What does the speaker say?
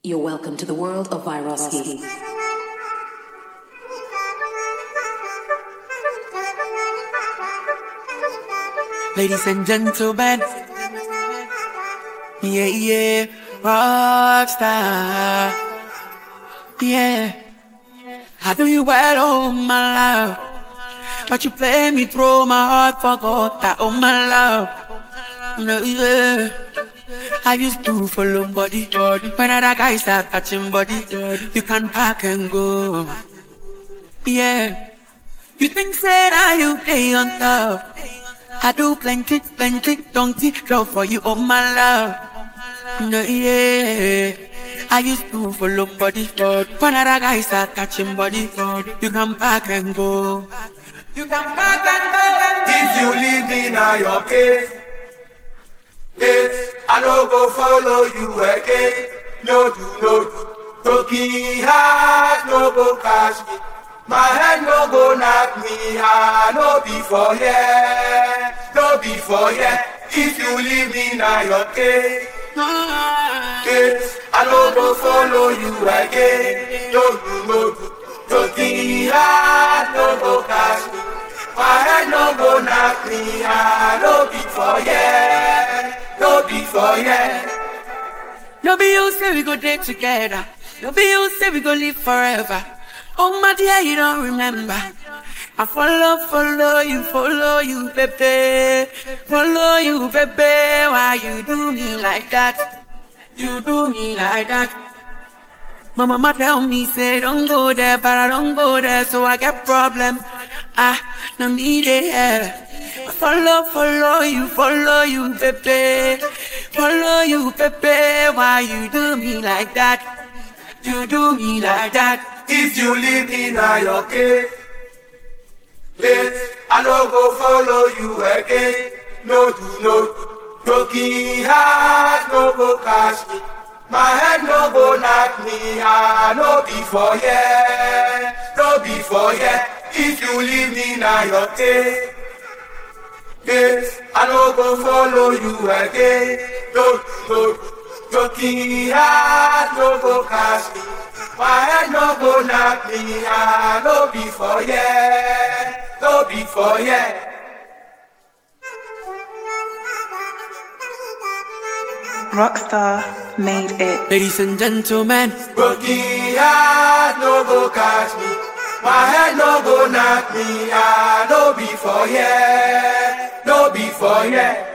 You're welcome to the world of Viroski. Ladies and gentlemen, yeah, yeah, rockstar, yeah. I do you well, oh my love, but you play me through my heart, forgot that, oh my love, no, yeah. I used to follow body, when other guys start touching body, you can pack and go, yeah. You think that I you play on top. I do plenty, plenty, donkey, love for you, oh my love. No, yeah. I used to follow body, when other guys start touching body, you can pack and go. You can pack and go. If you leave me now, your case. Yes, I no go follow you again. No do, no do. Broken heart, no go catch me. My head no go knock me hard. No be for yeah, no be for yeah. If you leave me now, your case. Yes, I no go follow you again. No do, no do. Broken heart, no go catch me. My head no go knock me hard. No be for yeah, no be for yeah. No be you say we go day together. No be you say we go live forever. Oh my dear, you don't remember. I follow, follow you, follow you, baby. Follow you, baby. Why you do me like that? You do me like that. My mama tell me, say, don't go there, but I don't go there, so I get problem. I don't need it. I follow, follow you, follow you, baby. Follow you, baby. Why you do me like that? You do me like that. If you leave me now, your case. Yes, I no go follow you again. No do, no do. Broken heart, no go catch me. My head no go knock me hard. No be for yeah, no be for yeah. If you leave me now, your case. Yes, I no go follow you again. No do, no do. Broken heart, no go catch me. My head no go knock me hard. No be for yeah, no be for yeah. Rockstar made it. Ladies and gentlemen, Broken heart no go catch me. My head no go knock me hard. No be for yeah, no be for yeah.